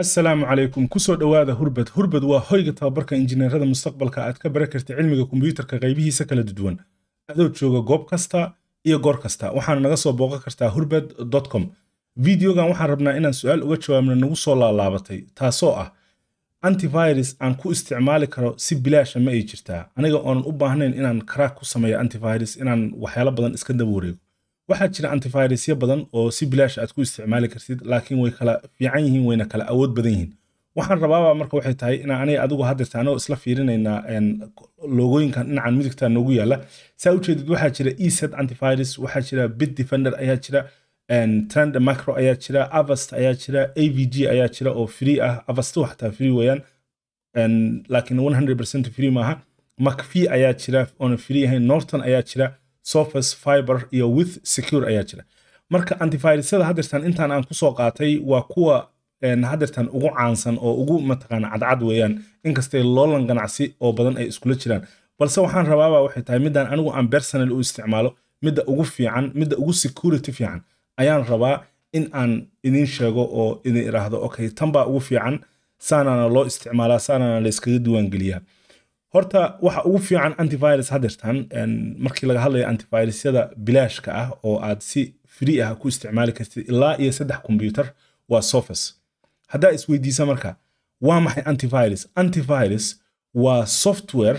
asalaamu calaykum kusoo dhowaada hurbad hurbad waa hoyga tababarka injineerada mustaqbalka aad ka baran karta cilmiga kombiyuutarka qaybihiisa kala duwan adoo jooga goob kasta iyo goor kasta waxaana naga soo booqan kartaa hurbad com videogan waxaan rabnaa inaan su-aal uga jawaabna nagu soo laalaabatay taasoo ah antivirus aan ku isticmaali karo si bilaasha ma ay jirtaa aniga oonan u baahnayn inaan karaak ku sameeyo antivirus inaan waxyaalo badan iska daba wareego waxaa jira antivirusyo badan oo si bilaash aad ku isticmaali kartid laakiin way kala fiican yihiin wayna kala awood badan yihiin waxaan rabaaba marka waxay tahay inaan aniga adigu hadirta anoo isla fiirinaynaa logooyinkan dhinacan midigta noogu yaala saa ujeedid waxaa jira eset antivirus waxaa jira bit defender ayaa jira trend macro ayaa jira avast ayaa jira avg ayaa jira oo free ah avastu xataa free weeyaan laakiin 100% free maaha macfee ayaa jira oona free ahayn norton ayaa jira surface fiber iyo with secure ayaa jira marka antivirusyada hadirtan intaan aan kusoo qaatay waa kuwa hadirtan ugu caansan oo ugu mataqaana cadcad weeyaan inkastay loolan ganacsi oo badan ay iskula jiraan balse waxaan rabaaba waxay tahay midaan anigu aan personal u isticmaalo midda ugu fiican midda ugu security fiican ayaan rabaa in aan idin sheego oo idin iraahdo okay tan baa ugu fiican saanaana loo isticmaalaa saanaana la iskaga diiwaangeliyaa horta waxa ugu fiican antivirus hadirtan markii laga hadlayo antivirusyada bilaashka ah oo aad si free ah ku isticmaali kartid ilaa iyo saddex kombyutar waa surface haddaa isweydiisa marka waa maxay antivirus antivirus waa software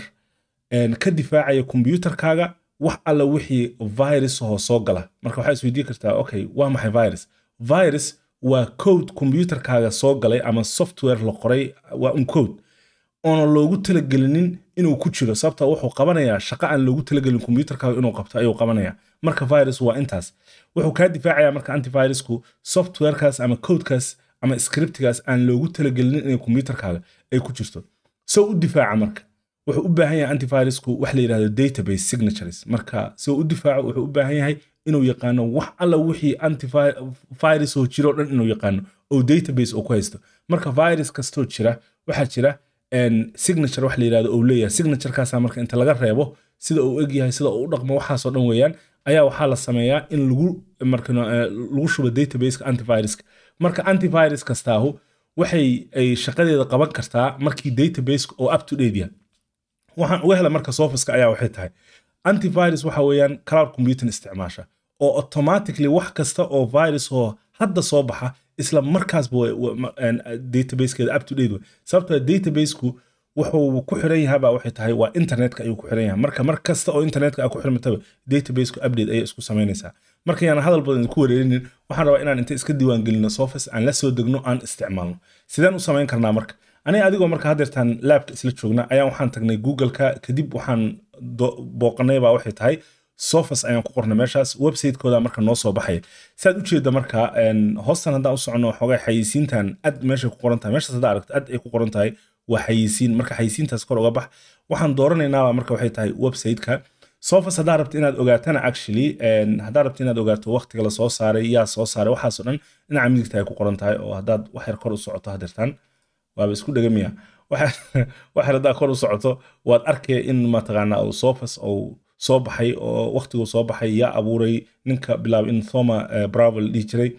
ka difaacaya kombyutarkaaga wax alla wixii virus hoo soo gala marka waxaa isweydiin kartaa okay waa maxay virus virus waa code kombyutarkaaga soo galay ama software la qoray waa un code oona loogu talagelinin inuu ku jiro sababta wuxuu qabanayaa shaqo aan loogu talagelin kombyutarkaaga inuu qabto ayuu qabanayaa marka virus waa intaas wuxuu kaa difaacaya marka antivirusku softwarekaas ama codekaas ama scriptigaas aan loogu talagelinin inay kombyutarkaaga ay ku jirto soo u difaaca marka wuxuu u baahan yahay antivirusku wax la yidhahdo database signatures marka soo u difaaco wuxuu u baahan yahay inuu yaqaano wax alla wixii antivirus oo jiro dhan inuu yaqaano oo database oo ku haysto marka virus kastoo jira waxaa jira signature wax la yidhahdo uu leeyahay signaturekaasa marka inta laga reebo sida uu egyahay sida uu u dhaqmo waxaasoo dhan weeyaan ayaa waxaa la sameeyaa in lagu marka lagu shubo databaseka antiviruska marka antivirus kastaahu waxay ay shaqadeeda qaban kartaa markii databaseka oo up to date yahay waxaan uga hela marka sofiska ayaa waxay tahay antivirus waxa weeyaan cloud computing isticmaasha oo automatically wax kasta oo virus oo hadda soo baxa isla markaasba databasekeeda up to date wey sababtoo databaseku wuxuu ku xiran yahabaa waxay tahay waa internetka ayuu ku xiran yahay marka mar kasta oo internetka aa ku xirmataba databaseku update ayay isku samaynaysaa marka yaan hadal badan ku wareerinin waxaan rabaa inaan inta iska diiwaangelino sofis aan la soo degno aan isticmaalno sideen u samayn karnaa marka aniga adigoo marka hadeertaan laabka isla joogna ayaan waxaan tagnay googleka kadib waxaan booqanay baa waxay tahay sofas ayaan ku qornay meeshaas websitekooda marka noo soo baxaya saad ujeeda marka hoostan haddaan u socono xogay xayisiintan ad meeshay ku qoran tahay meeshaas haddaa aragto ad ay ku qoran tahay waa xayisiin marka xayisiintaas kor uga bax waxaan dooranaynaaba marka waxay tahay websiteka sofas haddaa rabto inaad ogaatana actually haddaa rabto inaad ogaato waqtiga lasoo saaray yaa soo saaray waxaasoo dhan dhinaca midigta ay ku qoran tahay oo haddaad wax yar kor u socoto hadeertaan waaba isku dhegamiya wax yar haddaa kor u socoto waad arkaya in mataqaanaa uu sofas uu soo baxay oo waqtiguu soo baxay yaa abuuray ninka bilaabay in thoma bravo la dhihi jiray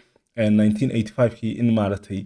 1985kii in maaragtay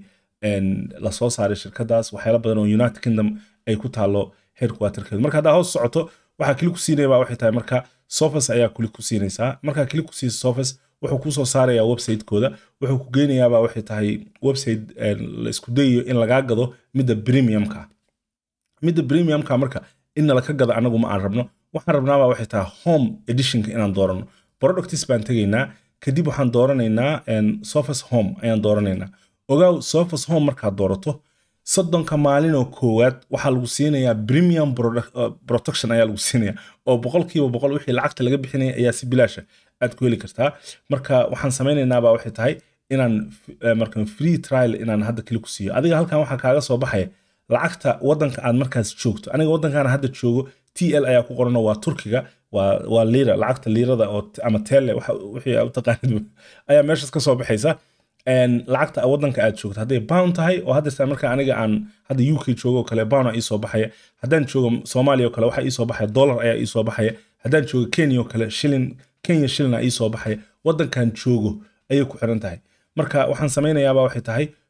lasoo saaray shirkadaas waxyaala badan oo united kingdom ay ku taalo headquarterkeedu marka haddaa hoos socoto waxaa kili ku siinaya baa waxay tahay marka sofas ayaa kili ku siinaysaa markaa kili ku siisa sofas wuxuu kusoo saarayaa websitekooda wuxuu ku geynayaabaa waxay tahay website la isku dayayo in lagaa gado midda premiumka midda premiumka marka in nalaka gado anagu ma aan rabno waxaan rabnaabaa waxay tahay home editionka inaan doorano productis baan tegaynaa kadib waxaan dooranaynaa sofas home ayaan dooranaynaa ogaaw sofas home markaad doorato soddonka maalinoo koowaad waxaa lagu siinayaa premium protection ayaa lagu siinaya oo boqolkiiba boqol wixii lacagta laga bixinaya ayaa si bilaasha aad ku heli kartaa marka waxaan samaynaynaba waxay tahay inaan marka free trial inaan hadda keli ku siiyo adiga halkan waxaa kaaga soo baxaya lacagta wadanka aad markaas joogto aniga wadankaana hadda joogo t l ayaa ku qorano waa turkiga waa liira lacagta liirada oo ama tele wixii u taqaanid ayaa meeshaas ka soo baxaysa lacagta wadanka aad joogto hadday bound tahay oo hadda marka aniga aan hadda uk joogo kale bound aa iisoo baxaya haddaan joogo soomaaliya o kale waxaa iisoo baxaya dollar ayaa iisoo baxaya haddaan joogo kenya o kale shilin kenya shilin aa iisoo baxaya wadankan joogo ayay ku xiran tahay marka waxaan samaynayaaba waxay tahay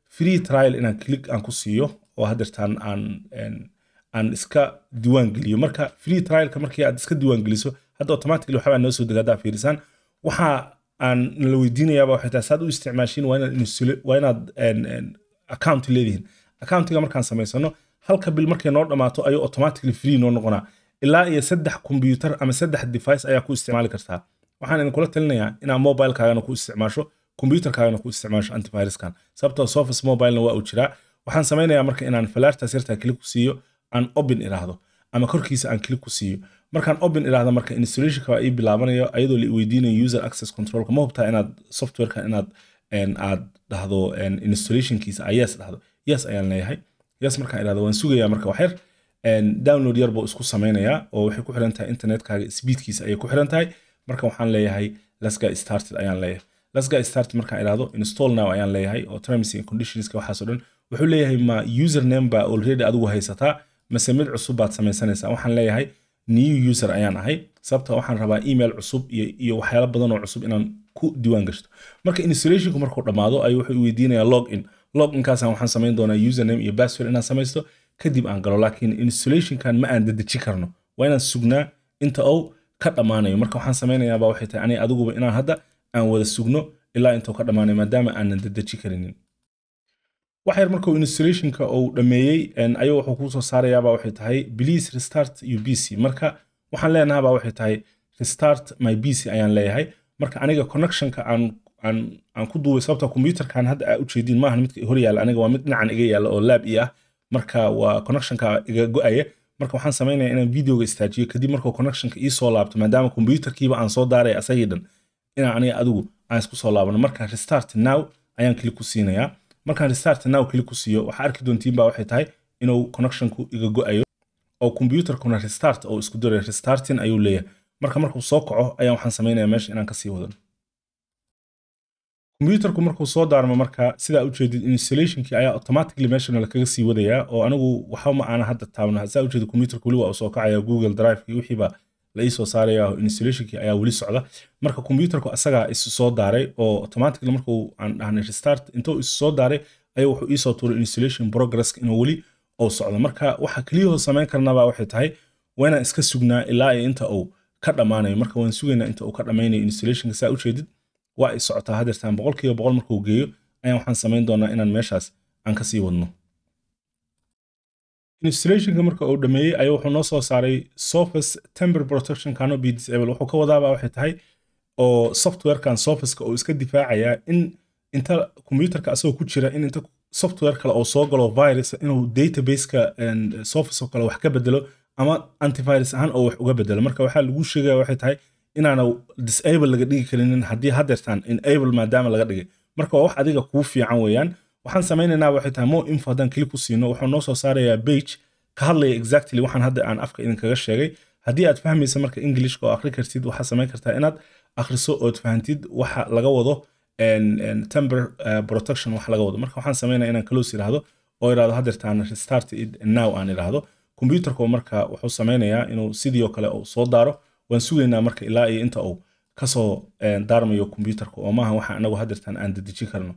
free trial inaan click aan ku siiyo oo haddeertaan aan aan iska diiwaan geliyo marka free trialka markii aad iska diiwaan geliso hadda automatically waxbaa noo soo dega haddaa fiirisaan waxa aan la weydiinayaaba waxay tahay saad u isticmaashiin waa inaad waa inaad account leedihiin accountiga markaan samaysano halka bil markay noo dhammaato ayuu automatically free noo noqonaa ilaa iyo saddex computer ama saddex device ayaa ku isticmaali kartaa waxaan idinkula talinayaa inaad mobilekaagana ku isticmaasho computerkaagana ku isticmaasho antiviruskan sababtoo surface mobilena waa uu jiraa waxaan samaynayaa marka inaan falaartaas yartaa kili ku siiyo aan open iraahdo ama korkiisa aan kili ku siiyo markaan open iraahdo marka installationka waa ii bilaabanayo ayadoo la weydiinayo user access controlka ma hubtaa inaad softwareka inaad aad dhahdo installationkiisa a yes dhahdo yes ayaan leeyahay yes markaan irahdo waan sugayaa marka waxyar download yar buu isku samaynayaa oo waxay ku xiran tahay internetkaaga speedkiisa ayay ku xiran tahay marka waxaan leeyahay let's get started ayaan leeyahay let's get started markaan irahdo install now ayaan leeyahay oo terms and conditionska waxaas oo dhan wuxuu leeyahay ma username baa already adigu haysataa mase mid cusub baad samaysanaysaa waxaan leeyahay new user ayaan ahay sababta waxaan rabaa email cusub iyo iyo waxyaalo badan oo cusub inaan ku diiwaan gashto marka installationku markuu dhammaado ayuu wuxuu weydiinayaa log in log inkaasaan waxaan samayn doonaa username iyo password inaan samaysto kadib aan galo laakiin installationkan ma aan dedeji karno waa inaan sugnaa inta uu ka dhammaanayo marka waxaan samaynayaaba waxay tahay aniga adiguba inaan hadda aan wada sugno ilaa intuu ka dhammaanayo maadaama aanan dedeji karinin wax yar markuu installationka uu dhammeeyey ayuu wuxuu kuu soo saarayaaba waxay tahay please restart your pc marka waxaan leenahabaa waxay tahay restart my pc ayaan leeyahay marka aniga connectionka aan aan aan ku duubay sababta computerkan hadda aa ujeediin maahan midka hor yaalla aniga waa mid dhinacan iga yaalla oo lab i ah marka waa connectionka iga go-aya marka waxaan samaynaya inaan videoga istaajiyo kadib markuu connectionka ii soo laabto maadaama computerkiiba aan soo daaray asagii dhan inaan aniga adigu aan isku soo laabano marka restart now ayaan kili ku siinayaa markaan restart now kili ku siiyo waxaa arki doontiin baa waxay tahay inuu connectionku iga go-ayo oo computerkuna restart oo isku daray restarting ayuu leeyahay marka markuu soo kaco ayaan waxaan samaynaya meesha inaan kasii wadano computerku markuu soo daarmo marka sidaa ujeedid installationkii ayaa automatically meeshana lakaga sii wadayaa oo anigu waxba ma aana hadda taabna saa ujeedid computerku weli waa uu soo kacaya google drive iyo wixiiba la ii soo saaraya installationkii ayaa weli socda marka computerku asagaa isu soo daaray oo automatically markuu aan dhahnay restart intuu isu soo daaray ayuu wuxuu iisoo tuuray installation progress inuu weli uu socdo marka waxa keliyahoo samayn karnaba waxay tahay waa inaan iska sugnaa ilaa iyo inta uu ka dhammaanayo marka waan sugaynaa inta uu ka dhammaynayo installationka saa ujeedid waa ay socotaa hadeertaan boqolkiiba boqol markuu geeyo ayaan waxaan samayn doonaa inaan meeshaas aan ka sii wadno installationka marka uu dhameeyey ayaa wuxuu noo soo saaray surface temper protection cannot be disabled wuxuu ka wadaaba waxay tahay oo softwarekan surfaceka uu iska difaacayaa in inta computerka asagoo ku jira in inta software kale oo soo galo virus inuu databaseka surface oo kale wax ka bedelo ama antivirus ahaan oo wax uga bedelo marka waxaa lagu sheegaya waxay tahay inaana disable laga dhigi karinin haddii hadeertaan enable maadaama laga dhigay marka waa wax adiga kuu fiican weeyaan waxaan samaynaynaa waxay tahay more info haddaan kili ku siino wuxuu noo soo saarayaa page ka hadlaya exactly waxaan hadda aan afka idinkaga sheegay haddii aad fahmaysa marka englishka oo akhri kartid waxaad samayn kartaa inaad akhriso ood fahantid waxa laga wado temper protection wax laga wado marka waxaan samaynaya inaan close idhaahdo oo idhahdo hadeertaan restart it now aan idhaahdo computerku marka wuxuu samaynayaa inuu sidii oo kale uu soo daaro waan sugaynaa marka ilaa iyo inta uu kasoo daarmayo computerka oo maaha waxa anagu hadeertaan aan dedeji karno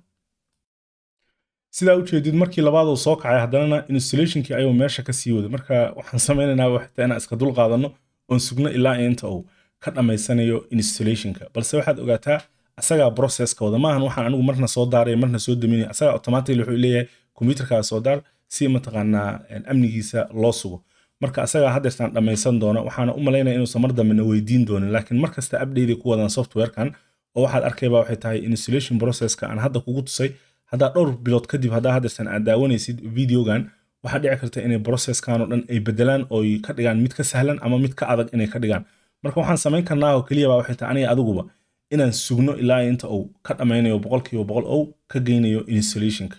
sidaa ujeedid markii labaaduu soo kacay haddanana installationkii ayuu meesha ka sii waday marka waxaan samaynaynaa waxta inaan iska dul qaadano oon sugno ilaa iyo inta uu ka dhammaysanayo installationka balse waxaad ogaataa asagaa processka wada maahan waxaan anigu marna soo daaray marna soo daminaya asagaa automatically wuxuu leeyahay computerkaa soo daar si mataqaanaa amnigiisa loo sugo marka asagaa hadeertaan dhammaysan doona waxaana u malaynaya inuusan mar dambena weydiin doonin laakiin markasta update ku wadaan softwarekan oo waxaad arkayba waxay tahay installation processka aan hadda kugu tusay haddaa dhowr bilood kadib haddaa hadeertaan aad daawanaysid videogan waxaa dhici karta inay processkan oo dhan ay bedelaan oo ka dhigaan mid ka sahlan ama mid ka adag inay ka dhigaan marka waxaan samayn karnaa oo keliyaba waxay tahay aniga adiguba inaan sugno ilaa inta uu ka dhammaynayo boqolkiiba boqol ou ka geynayo installationka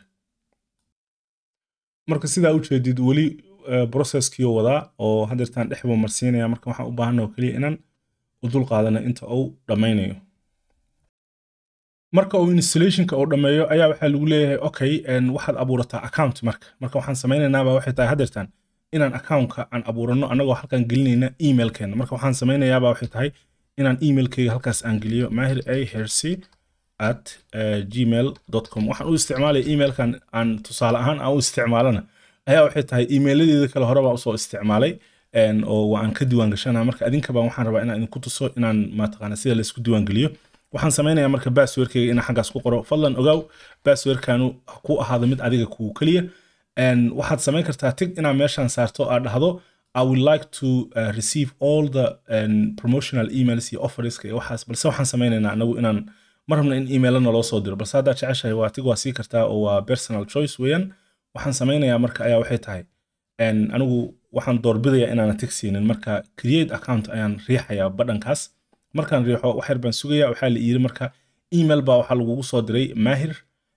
marka sidaa ujeedid weli processkii wadaa oo hadeertaan dhexba marsiinaya marka waxaan u baahana oo keliya inaan u dul qaadano inta uu dhammaynayo marka uu installationka uu dhammeeyo ayaa waxaa lagu leeyahay okay waxaad abuurataa account marka marka waxaan samaynaynaba waxay tahay hadeertaan inaan accountka aan abuurano anagoo halkaan gelinayna emailkeena marka waxaan samaynayaaba waxay tahay inaan emailkeyga halkaas aan geliyo mahir a herc at gmail com waxaan u isticmaalaya emailkan aan tusaale ahaan aan u isticmaalana ayaa waxay tahay emailadeeda kale hore baan usoo isticmaalay oo waan ka diiwaan gashana marka adinka baan waxaan rabaa inaan idinku tuso inaan mataqaana sida laysku diiwaan geliyo waxaan samaynayaa marka basswordkayga inaan xaggaas ku qoro fadlan ogaaw basswordkanu ku ahaado mid adiga kuu keliya waxaad samayn kartaa tig inaad meeshaan saarto aad dhahdo I would like to uh, receive all the um, promotional emails iyo offerska iyo waxaas balse waxaan samaynaynaa anagu inaan ma rabna in emailana loo soo diro balse haddaad jeceshahay waa tig waa sii kartaa oo waa personal choice weeyaan waxaan samaynayaa marka ayaa waxay tahay anigu waxaan doorbidayaa inaana tig siinin marka create account ayaan riixayaa badhankaas markaan riixo wax yar baan sugayaa waxaa la yiri marka email baa waxaa lagugu soo diray mahir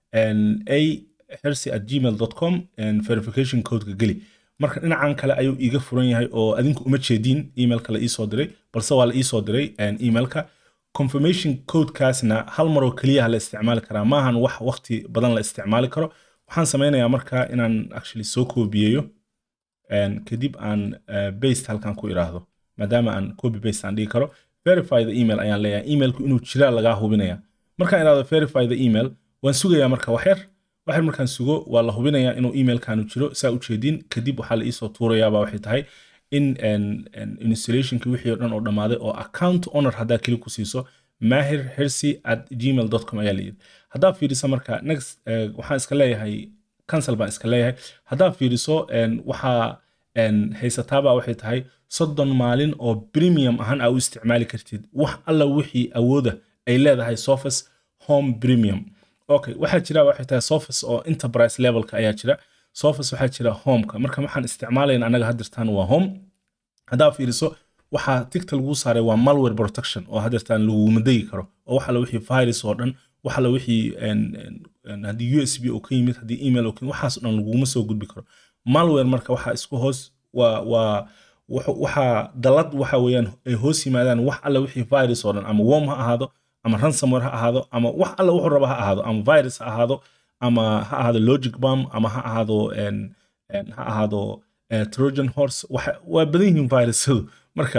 a hersi at gmail com verification codeka geli marka dhinacan kale ayuu iiga furan yahay oo adinku uma jeediin emailka la iisoo diray balse waa la iisoo diray emailka confirmation codekaasna hal maroo keliyaha la isticmaali karaa maahan wax waqti badan la isticmaali karo waxaan samaynayaa marka inaan actually soo koobiyeeyo kadib aan baste halkan ku iraahdo maadaama aan copy baste aan dhigi karo verify the email ayaan leeyahay emailku inuu jiraa lagaa hubinaya markaan iraahdo verify the email waan sugayaa marka waxyar waxyar markaan sugo waa la hubinayaa inuu emailkanu jiro saa u jeedin kadib waxaa la iisoo tuurayaaba waxay tahay in installationki wixii o dhan oo dhammaaday oo account owner haddaa keli ku siiso mahir hersi at gmail com ayaa layidhi haddaa fiiriso marka next waxaan iska leeyahay cancel baan iska leeyahay haddaa fiiriso waxaa haysataaba waxay tahay soddon maalin oo premium ahaan aa u isticmaali kartid wax alla wixii awooda ay leedahay sofas home premium okay waxaa jira waxay tahay sofas oo enterprise levelka ayaa jira sofas waxaa jira homeka marka waxaan isticmaalayna anaga hadirtaan waa home haddaa fiiriso waxaa tigta lagu saaray waa malware protection oo hadirtaan laguma degi karo oo wax alla wixii virus oo dhan wax alla wixii haddii u s b oo ka yimid haddii email oo ka yimid waxaas oo dhan laguma soo gudbi karo malware marka waxaa isku hoos waa waa waxaa dalad waxa weeyaan ay hoos yimaadaan wax alla wixii virus oo dhan ama worm ha ahaado ama ransomware ha ahaado ama wax alla wuxuu raba ha ahaado ama virus ha ahaado ama ha ahaado logic bomb ama ha ahaado ha ahaado trojan horse waa badan yihiin virusyadu marka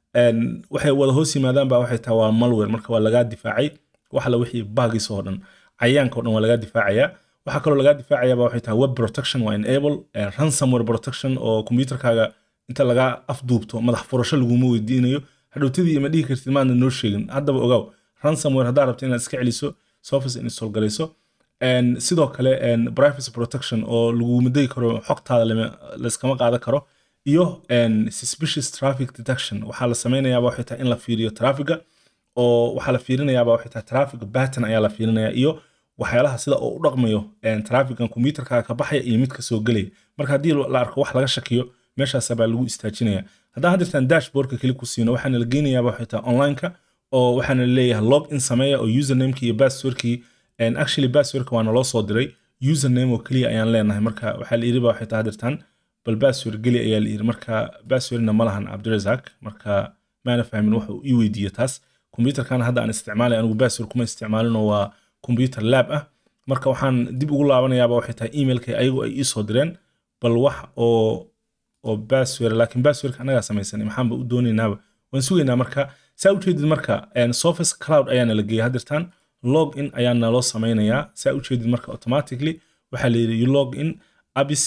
waxay wada hoos yimaadaan ba waxay tahay waa malware marka waa lagaa difaacay wax alla wixii bagis oo dhan cayaanka o dhan waa lagaa difaacaya waxaa kaloo lagaa difaacaya ba waxay tahay web protection waa enable ransomware protection oo computerkaaga inta lagaa afduubto madax furasho laguma weydiinayo hadhowtadii ima dhihi kartid maadna noo sheegin haddaba ogaaw ransomware haddaa rabto inaad iska celiso surface install garayso sidoo kale privacy protection oo laguma degi karo xogtaada layskama qaadan karo iyo suspicious traffic detection waxaa la samaynayaaba waxay tahay in la fiiriyo traffiga oo waxaa la fiirinayaaba waxay tahay traffic pattern ayaa la fiirinaya iyo waxyaalaha sida oo u dhaqmayo traffican computerkaaga ka baxaya iyo mid ka soo gelaya marka haddii la arko wax laga shakiyo meeshaas baa lagu istaajinaya haddaan hadirtaan dashboardka keli ku siino waxaana la geynayaaba waxay tahay onlineka oo waxaana leeyahay log in sameeya oo usernameki iyo passwordkii actually passwordka waana loo soo diray username oo keliya ayaan leenahay marka waxaa la yiri ba waxay tahay hadirtaan bal password geli ayaa la yiri marka passwordna ma lahan cabdirazak marka maana fahmin waxa uu ii weydiiye taas computerkan hadda aan isticmaalay anigu password kuma isticmaalin oo waa computer lab ah marka waxaan dib ugu laabanayaaba waxay tahay emailka ayagu ay iisoo direen bal wax oo oo password laakiin passwordka anagaa samaysanay maxaanba u doonaynaaba waan sugaynaa marka saa ujeedid marka surface cloud ayaana la geeyay hadirtaan log in ayaana loo samaynayaa saa ujeedid marka automatically waxaa la yidhi you log in abis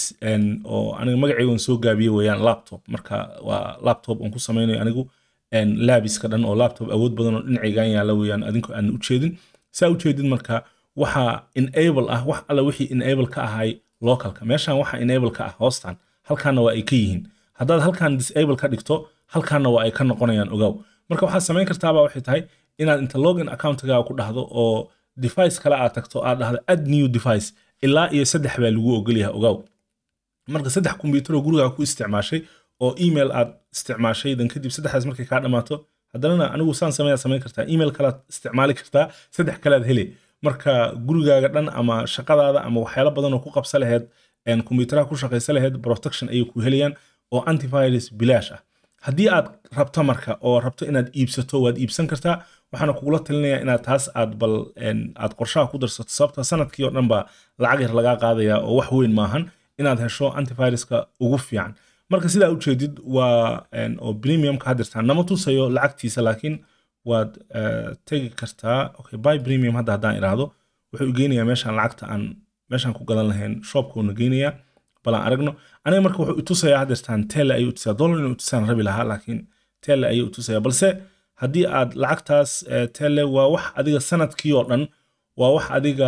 oo aniga magacayga soo gaabiye weeyaan laptop marka waa laptop aan ku samaynayo anigu labiska dhan oo laptop awood badan oo dhinacaygan yaala weeyaan adinku aan ujeedin saa ujeedid marka waxaa enable ah wax alla wixii enable ka ahay localka meeshan waxa enable ka ah hoostan halkaana waa ay ka yihiin haddaad halkan disable ka dhigto halkaana waa ay ka noqonayaan ogaaw marka waxaad samayn kartaaba waxay tahay inaad inta login accountgaaga ku dhahdo oo device kale aad tagto aad dhahdo add new device ilaa iyo saddex baa lagu ogolyahay ogaaw marka saddex computer oo gurigaa ku isticmaashay oo email aad isticmaashay dan kadib saddexdaas markay kaa dhammaato haddanana anigu saan sameeyaa samayn kartaa email kalaad isticmaali kartaa saddex kalead hele marka gurigaaga dhan ama shaqadaada ama waxyaalo badan oo ku qabsa laheyd kombiyuuteraha ku shaqaysa laheyd protection ayay ku helayaan oo antivirus bilaash ah haddii aad rabto marka oo rabto inaad iibsato waad iibsan kartaa waxaana kugula talinayaa inaad taas aad bal aad qorshaha ku darsato sababta sanadkii oo dhan baa lacag yar lagaa qaadaya oo wax weyn maahan inaad hesho antiviruska ugu fiican marka sidaa ujeedid waa oo premiumka hadirtaan nama tusayo lacagtiisa laakiin waad tegi kartaa okay buy premium hadda haddaan iraahdo wuxuu igeynayaa meeshaan lacagta aan meeshaan ku gadan lahayn shopka uuna geynayaa bal aan aragno aniga marka wuxuu itusayaa haddeertaan tele ayuu itusayaa dollar inuu itusaan rabi lahaa laakiin tele ayuu itusayaa balse haddii aad lacagtaas tele waa wax adiga sanadkii oo dhan waa wax adiga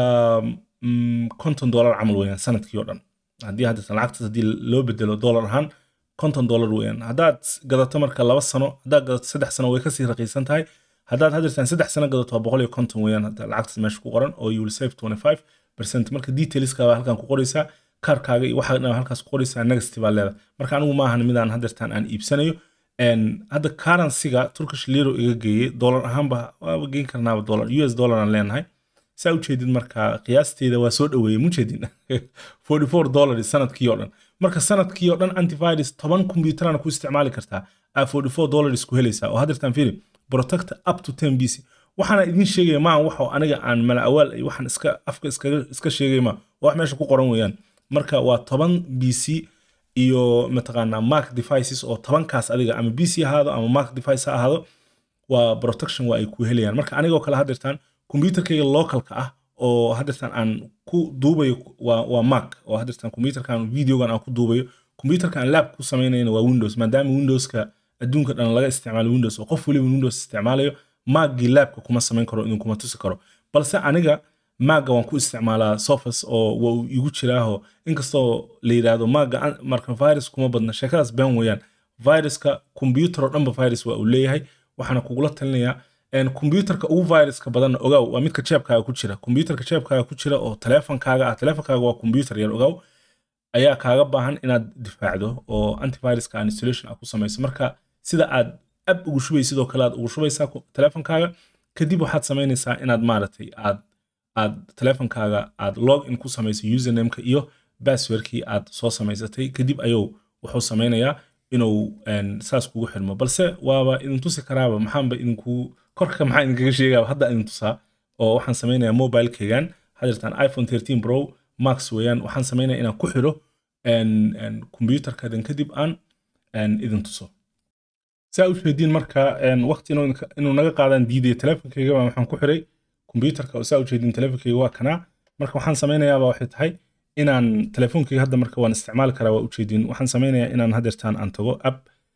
konton dollar camal weeyaan sanadkii oo dhan haddii haddeertaan lacagtaas haddii loo bedelo dollar ahaan konton dollar weeyaan haddaad gadato marka laba sano haddaad gadato saddex sano way kasii raqiisan tahay haddaad haddeertaan saddex sano gadato waa boqol iyo konton weeyaan lacagtaas meesha ku qoran oo you will save twenty five percent marka detailska baa halkan ku qoraysaa kaarkaaga iyo waxa dhan halkaas ku qoraysaa next baa leedahay marka anigu maahan midaan haddeertaan aan iibsanayo hadda currencyga turkish liro iga geeyey dollar ahaanba waaba geyn karnaaba dollar us dollar aan leenahay saa ujeedid marka qiyaasteeda waa soo dhaweeyey mujeedin forty four dollar sanadkii oo dhan marka sanadkii oo dhan antivirus toban kombyuutarana ku isticmaali kartaa aa forty four dollars ku helaysaa oo haddeertaan fiiri protect up to ten bc waxaana idin sheegaya maa waxo aniga aan mala awaal iyo waxaan iska afka iskaga iska sheegay ma wax meesha ku qoran weeyaan marka waa toban bc iyo mataqaanaa mark devices oo tobankaas adiga ama bc ahaado ama mark device ha ahaado waa protection waa ay ku helayaan marka anigoo kale haddeertaan computerkayga localka ah oo haddeertaan aan ku duubayo waa, waa mac oo haddeertaan computerkan videogan aan ku duubayo computerka aan lab ku samaynayna waa windows maadaama windowska adduunka dhan laga isticmaalo windows oo qof waliba windows isticmaalayo maggii labka kuma samayn karo idinkuma tusi karo balse aniga maaga waan ku isticmaalaa sofas oo waa uu igu jiraaho inkastoo la yidhaahdo maaga marka virus kuma badna sheekadaas been weeyaan viruska computer oo dhanba virus waa uu leeyahay waxaana kugula talinayaa computerka ugu viruska badanna ogaaw waa midka jeebkaaga ku jira computerka jeebkaaga ku jira oo teleefonkaaga ah teleefonkaaga waa computer yar ogaaw ayaa kaaga baahan inaad difaacdo oo antiviruska aan installation ah ku samayso marka sida aad ab ugu shubay sidoo kale aad ugu shubaysaa teleefonkaaga kadib waxaad samaynaysaa inaad maaragtay aad aad teleefonkaaga aad log in ku samayso usernameka iyo passwordkii aad soo samaysatay kadib ayuu wuxuu samaynayaa inuu saas kugu xirmo balse waaba idin tusi karaaba maxaanba idinku korka maxaa idinkaga sheegaa hadda idin tusaa oo waxaan samaynayaa mobilekeygan hadeertaan iphone 13 pro max weeyaan waxaan samaynaya inaan ku xiro computerkadan kadib aan idin tuso saa u jeediin marka waqti inuu naga qaadaan diidaya teleefonkeyga baa waxaan ku xiray computerka oo saa u jeediin teleefonkeyga waa kanaa marka waxaan samaynayaaba waxay tahay inaan teleefonkeyga hadda marka waan isticmaali karaa waa ujeediin waxaan samaynayaa inaan hadeertaan aan tago app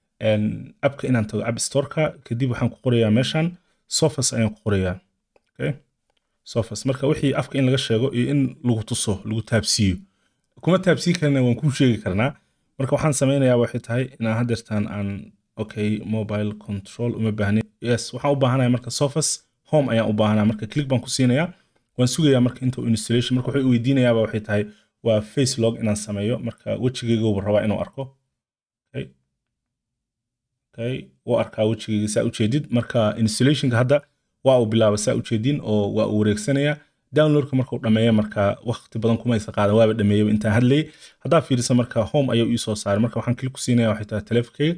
appka inaan tago app storeka kadib waxaan ku qorayaa meeshan sofas ayaan ku qorayaa okay sofas marka wixii afka in laga sheego iyo in lagu tuso lagu taabsiiyo kuma taabsii karna waan kuu sheegi karnaa marka waxaan samaynayaa waxay tahay inaan hadeertaan aan okay mobile control uma baahnin yes waxaan u baahanaya marka sofas home ayaan u baahanaa marka click baan ku siinayaa waan sugayaa marka inta installation marka wuxuu weydiinayaaba waxay tahay waa face log inaan sameeyo marka wejigayga rabaa inuu arko okay okay wuu arkaa wejigayga saa ujeedid marka installationka hadda waa uu bilaaba saa ujeedin oo waa uu wareegsanaya downloadka markuu dhameeya marka waqti badan kuma isa qaadan waaba dhameeyaba intaan hadlayay haddaa fiirisa marka home ayuu ii soo saaray marka waxaan click ku siinaya waxay tahay teleefonkeyga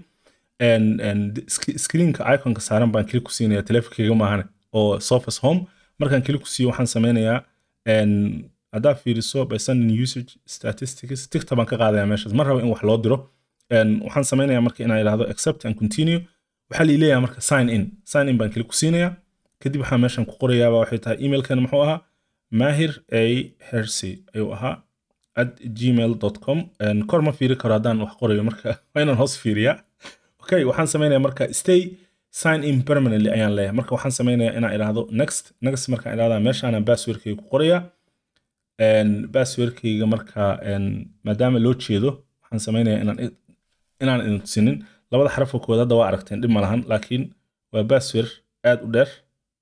screenka iconka saaran baan click ku siinaya teleefonkeyga maahane oo surface home markaan click ku siiyo waxaan sameynayaa haddaa fiiriso by sending usage statistics tigta baan ka qaadaya meeshaas ma raba in wax loo diro waxaan sameynayaa marka inaan idhaahdo accept and continue waxaa la leeyahay marka sign in sign in baan click ku siinaya kadib waxaa meeshan ku qorayaaba waxay tahay emailkan muxuu ahaa mahir a hersey ayuu ahaa at gmail com kor ma fiiri karo haddaan wax qorayo marka waa inaan hoos fiiriyaa okay waxaan sameynaya marka stay sign in permanently ayaan leeyahay marka waxaan sameynayaa inaan idhaahdo next next markaan idhahdaa meeshaana passwordkayga ku qoraya passwordkayga marka maadaama loo jeedo waxaan sameynayaa inaan inaan idin tusinin labada xarafka koowaad hadda waa aragteen dhib ma lahan laakiin waa password aad u dheer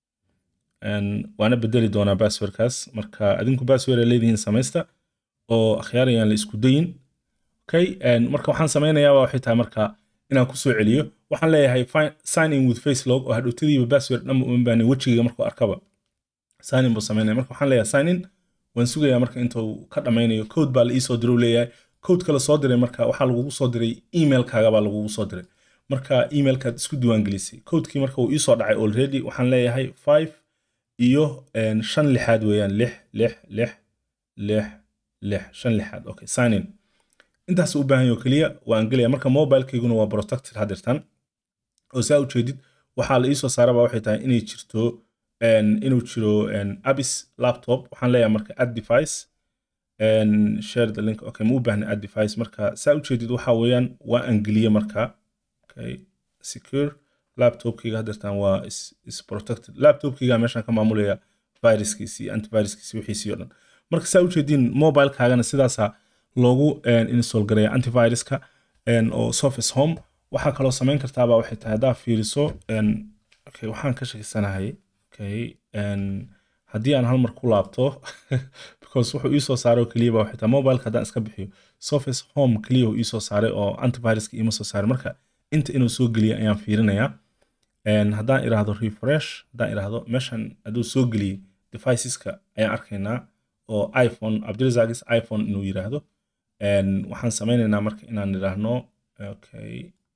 waana bedeli doonaa passwordkaas marka adinku password ay leedihiin samaysta oo akhyaarayaan la isku dayin okay marka waxaan sameynayaaba waxay tahay marka inaan kusoo celiyo waxaan leeyahay sign in with facelog oo hadhowtadiiba password dhanba uma baahnin wejigayga markuu arkaba sign in buu sameynaya marka waxaan leeyahay sign in waan sugayaa marka intuu ka dhammaynayo code baa la iisoo dirow leeyahay codeka la soo diray marka waxaa lagugu soo diray emailkaaga baa lagugu soo diray marka emailkaad isku diiwaangelisay codekii marka uu iisoo dhacay already waxaan leeyahay five iyo shan lixaad weeyaan lix lix lix lix lix shan lixaad okay sign in intaas u baahan yaho keliya waan gelaya marka mobilekeyguna waa protected hadirtan oo saa ujeedid waxaa la iisoo saaraba waxay tahay inay jirto inuu jiro abis laptop waxaan leeyahay marka add device share the link okay ma u baahna add device marka saa ujeedid waxa weeyaan waa angeliye marka okay secure laptopkayga haddeertaan waa is, is protected laptopkayga meeshaan ka maamulaya viruskiisi antiviruskiisi wixiisii oo dhan marka saa ujeediin mobilekaagana sidaasa loogu install gareeya antiviruska oo surface home waxaa kaloo samayn kartaaba waxay tahay haddaa fiiriso okay waxaan ka shakisanahay okay haddii aan hal mar ku laabto because wuxuu iisoo saaray oo keliya ba waxay tahay mobileka haddaan iska bixiyo surface home keliya uu iisoo saaray oo antiviruska iima soo saaray marka inta inuu soo geliya ayaan fiirinayaa haddaan iraahdo refresh haddaan iraahdo meeshan hadduu soo geliyey deviceska ayaan arkaynaa oo iphone abdirazagis iphone inuu yiraahdo waxaan sameynaynaa marka inaan idhaahno okay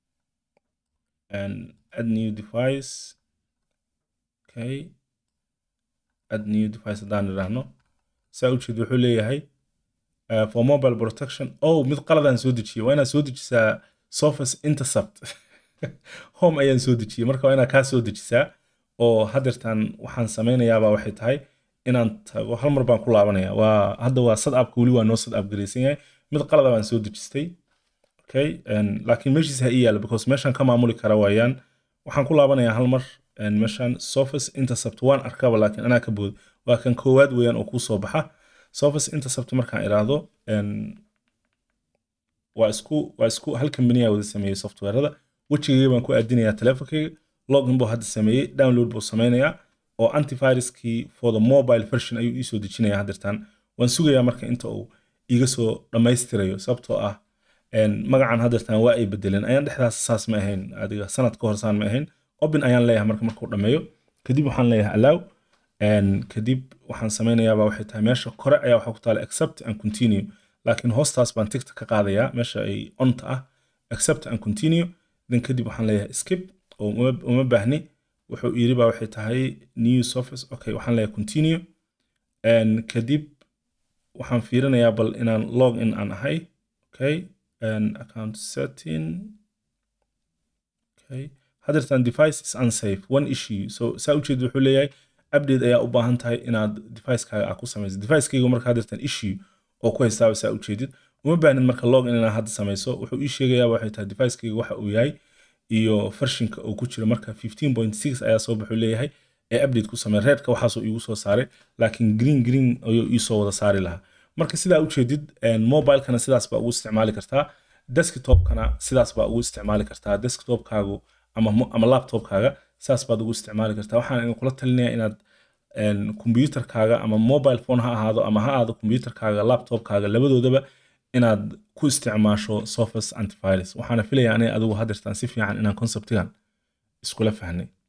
add new device okay add new device haddaan idhaahno saa ujeed wuxuu leeyahay for mobile protection oh mid qaladaan soo dejiyay waa inaad soo dejisaa surface intercept home ayaan soo dejiyey marka waa inaad kaa soo dejisaa oo haddeertaan waxaan sameynayaaba waxay tahay inaan tago hal mar baan ku laabanaya waa hadda waa sad appka weli waa noo sad app garaysan yahay mid qalada baan soo dejistay okay laakiin meeshiisa ha ii yaala because meeshaan ka maamuli kara waayaan waxaan ku laabanayaa hal mar meeshaan surface intercept waan arkaba laakiin anaa ka bood waa kan koowaad weeyaan oo kuu soo baxa surface intercept markaan iraahdo waa isku waa isku hal kambaniya wada sameeyey softwarada wejigayga baan ku aadinayaa telefonkayga login buu hadda sameeyey download buu sameynayaa oo antiviruskii for the mobile version ayuu iisoo dejinaya haddeertaan waan sugayaa marka inta uu iga soo dhammaystirayo sababtoo ah magacan haddeertaan waa ay bedeleen ayaan dhexdaas saas ma ahayn adiga sanad ka hor saan ma ahayn open ayaan leeyahay marka markuu dhammeeyo kadib waxaan leeyahay allow kadib waxaan sameynayaaba waxay tahay meesha kore ayaa waxaa ku taala accept and continue laakiin hoostaas baan tigta ka qaadayaa meesha ay onta ah accept and continue then kadib waxaan leeyahay skip oo uma baahni wuxuu yiri baa waxay tahay new surface okay waxaan leeyahay continue kadib waxaan fiirinayaa bal inaan log in aan ahay okay account setting okay haddeertaan device is unsafe one issue so saa ujeed wuxuu leeyahay update ayaa u baahan tahay inaad devicekaaga aa ku samayso devicekayga marka haddeertaan issue oo ku haystaaba saa ujeedid uma baahnid marka log in inaad hadda samayso wuxuu ii sheegayaaba waxay tahay devicekayga waxa uu yahay iyo vershinka uu ku jiro marka 15.6 ayaa soo baxuu leeyahay ee update ku samey reedka waxaasoo iigu soo saaray laakiin green green ayuu iisoo wada saari lahaa marka sidaa ujeedid mobilekana sidaas baa ugu isticmaali kartaa desktopkana sidaas baa ugu isticmaali kartaa desktopkaagu ama, ama laptopkaaga sidaas baad ugu isticmaali kartaa waxaan idin kula talinayaa inaad computerkaaga ama mobile phone ha ahaado ama ha ahaado computerkaaga laptopkaaga labadoodaba inaad ku isticmaasho surface antivirus waxaana filayaa anay adigu haddeertaan si fiican inaan conceptigan iskula fahnay